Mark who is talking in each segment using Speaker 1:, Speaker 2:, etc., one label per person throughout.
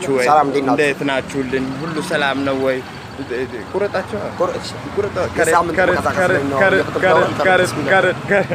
Speaker 1: ናችሁ ወይ?
Speaker 2: ሰላም፣ እንዴት ናችሁ?
Speaker 1: እንዴት ናችሁልኝ? ሁሉ ሰላም ነው ወይ? ቁረጣቸው
Speaker 2: ቁረጥ።
Speaker 1: ቁረጣ
Speaker 2: የሳምንት መቀሳቀስ ላይ ነው። የቁጥር ነው።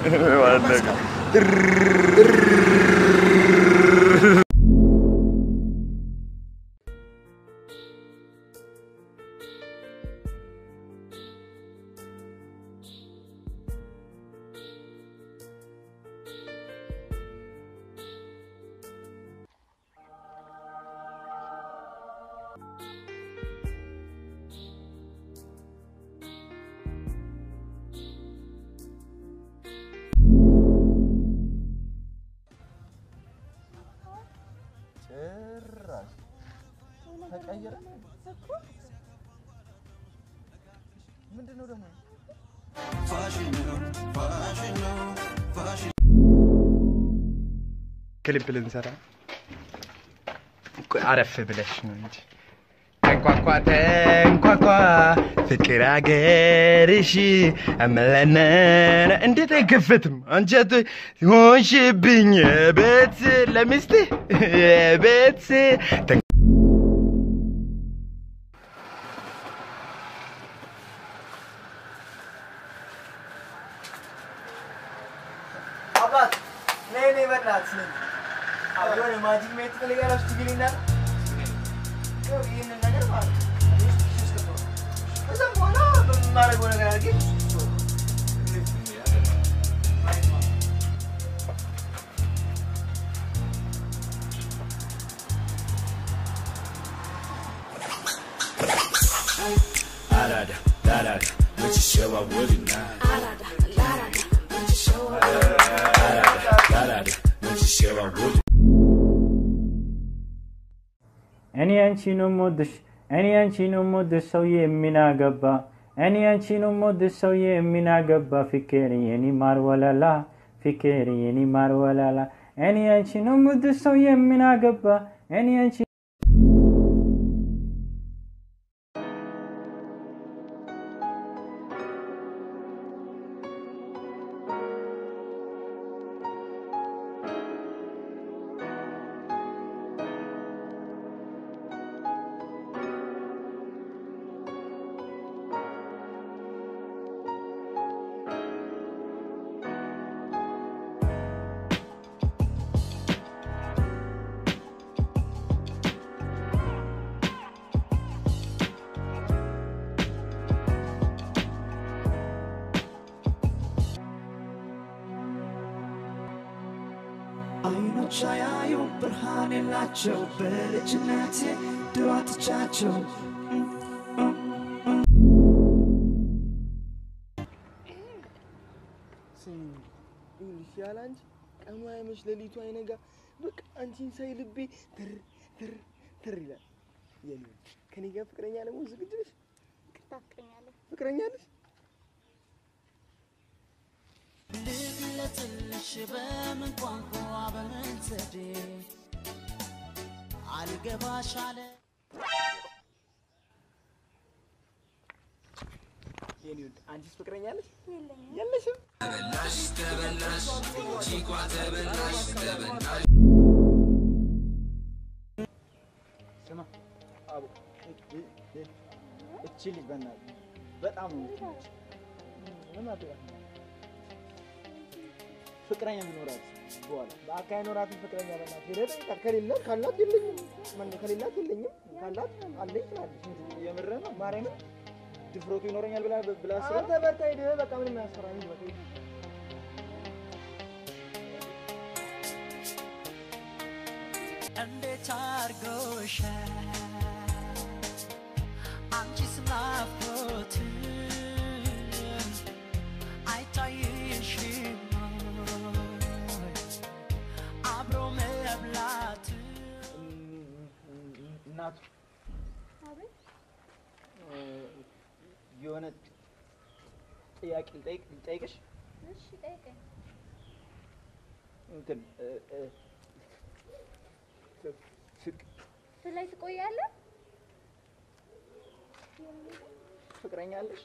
Speaker 1: ጭራሽ ተቀየረ። ምንድን ነው ደግሞ ክሊፕ ልንሰራ ቆይ አረፍ ብለሽ ነው እንጂ ተንኳኳ ተንኳኳ ፍቅር አገርሽ አመለነነ እንዴት አይከፈትም? አንጀት ሆንሽብኝ ቤት ለሚስት ቤት
Speaker 3: አባት ነይ ነይ በእናትህ ነይ። አዎ የሆነ ማጂክ ሜት ትፈልጋለች ትግልና ያው ይህንን ነገር ማለት ነው። ከዛም በኋላ በማደርገው ነገር አድርጌ
Speaker 4: እኔ አንቺን የምወድሽ እኔ አንቺን የምወድሽ ሰውዬ ምን አገባ እኔ አንቺን የምወድሽ ሰውዬ ምን አገባ ፍቅር የኔ ማር ወለላ ፍቅር የኔ ማር ወለላ እኔ አንቺን የምወድሽ ሰውዬ ምን አገባ እኔ አንቺ
Speaker 5: አይኖች አያዩ ብርሃን የላቸው በልጅነቴ ድሮ አጥቻቸው
Speaker 1: ይኸውልሽ ያለ አንቺ ቀኑ አይመሽ ሌሊቱ አይነጋ በቃ አንቺን ሳይ ልቤ ትር ትር ትር ይላል። የኔ ውድ ከኔ ጋር ፍቅረኛ ለመሆን ዝግጁ ነሽ? ፍቅረኛ ነሽ?
Speaker 5: ልግለጽልሽ በምን ቋንቋ በምን ዘዴ አልገባሽ አለ
Speaker 1: የኔ ውድ አንቺስ ፍቅረኛ ነሽ? የለሽም?
Speaker 3: ስማ አቡ እ- እ- እቺ ልጅ በእናትህ በጣም ነው የምትመች። ምን አትበላት ነው? ፍቅረኛ ቢኖራት በኋላ በአካ አይኖራትም ፍቅረኛ በእናትህ ሄደህ ጠይቃት። ከሌለ ካላት የለኝም ማነው ከሌላት የለኝም ካላት አለኝ ትላለች። የምርህ ነው ማርያምን ድፍረቱ ይኖረኛል ብላ ብላ አስበህ አንተ በርታ ሄደህ በቃ ምንም አያስፈራም ሂድ በቃ ሂድ።
Speaker 5: እንዴት አርጎሻል አንቺስ ናፍቆት አይታይሽም ወይ? አብሮ መብላት
Speaker 3: እናቱ እ፣ የሆነ ጥያቄ ልጠይቅ ልጠይቅሽ እንትን እ፣ እ፣ ፍቅ-
Speaker 6: ላይ ትቆያለህ?
Speaker 3: ፍቅረኛ አለሽ?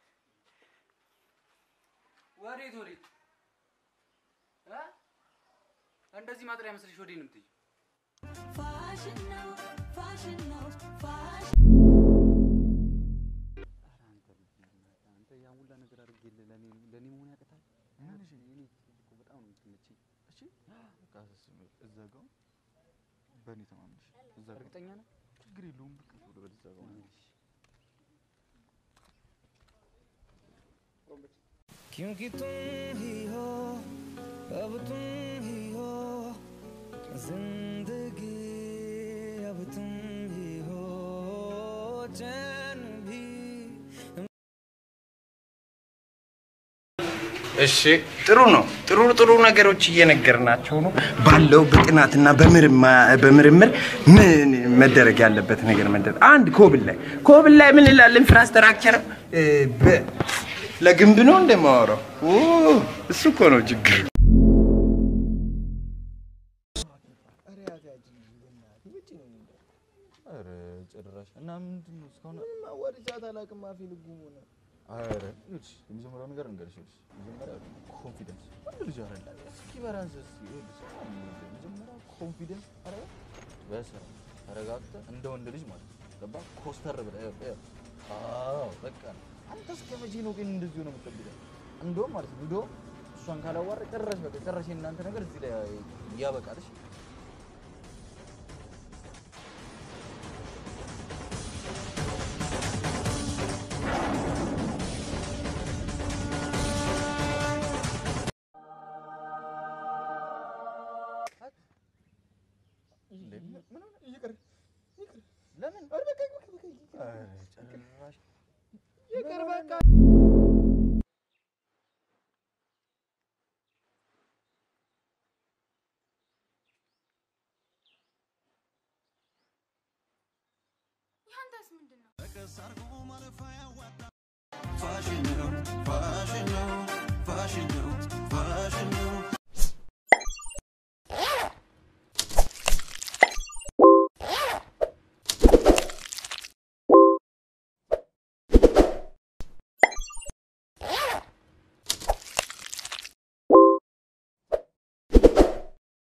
Speaker 7: ወዴት ወዴት እ?
Speaker 6: እንደዚህ ማጥሪያ መስልሽ ወዲህ ነው የምትይኝ?
Speaker 5: ፋሽን ነው ፋሽን ነው ፋሽን
Speaker 6: አንተ ያን ሁላ ነገር አድርጌልህ ለኔ ለኔ መሆን ያቅታል? እኔ እኮ በጣም ነው የምትመቸኝ።
Speaker 7: እሺ በቃ እዛ ጋር በእኔ ተማምነሽ እዛ ጋር
Speaker 6: እርግጠኛ ነህ?
Speaker 7: ችግር የለውም በቃ ቶሎ በል እዛ ጋር
Speaker 8: क्योंकि तुम ही हो अब तुम ही हो जिंदगी अब तुम ही हो चैन भी
Speaker 9: እሺ ጥሩ ነው። ጥሩ ጥሩ ነገሮች እየነገርናቸው ነው። ባለው በጥናትና በምርማ- በምርምር ምን መደረግ ያለበት ነገር መደረግ አንድ ኮብል ላይ ኮብል ላይ ምን ይላል? ኢንፍራስትራክቸር እ፣ በ- ለግንብ ነው እንደማወራው እሱ እኮ ነው ችግር።
Speaker 3: ኧረ ያታችን በእናትህ ውጭ ነው የሚለው።
Speaker 7: ኧረ ጭራሽ እና ምንድን ነው እስካሁን
Speaker 3: ምንም አዋርጃት አላውቅም። አፌ ልጉም ሆነ።
Speaker 7: ኧረ ይኸውልሽ የመጀመሪያው ነገር እንገርሽ ይኸውልሽ መጀመሪያ ኮንፊደንስ ወንድ ልጅ አይደለም እስኪ በራስህ እስኪ ይኸውልሽ መጀመሪያ ኮንፊደንስ ኧረ በስራ ተረጋግተህ እንደ ወንድ ልጅ ማለት ነው ገባህ ኮስተር ብለህ ይኸው ይኸው አዎ በቃ አንተ እስከ መቼ ነው ግን እንደዚሁ ነው የምትጠብቀው እንደውም ማለት ነው እንደውም እሷን ካላዋረ ጨረሽ በቃ ጨረሽ የእናንተ ነገር እዚህ ላይ ያበቃል እሺ
Speaker 3: ይቅር ይቅር።
Speaker 7: ለምን
Speaker 3: ኧረ በቃ በቃ በቃ ይቅር።
Speaker 7: ኧረ ጭራሽ
Speaker 3: ይቅር በቃ
Speaker 5: ያንተስ ምንድን ነው?
Speaker 8: ፋሽን ነው ፋሽን ነው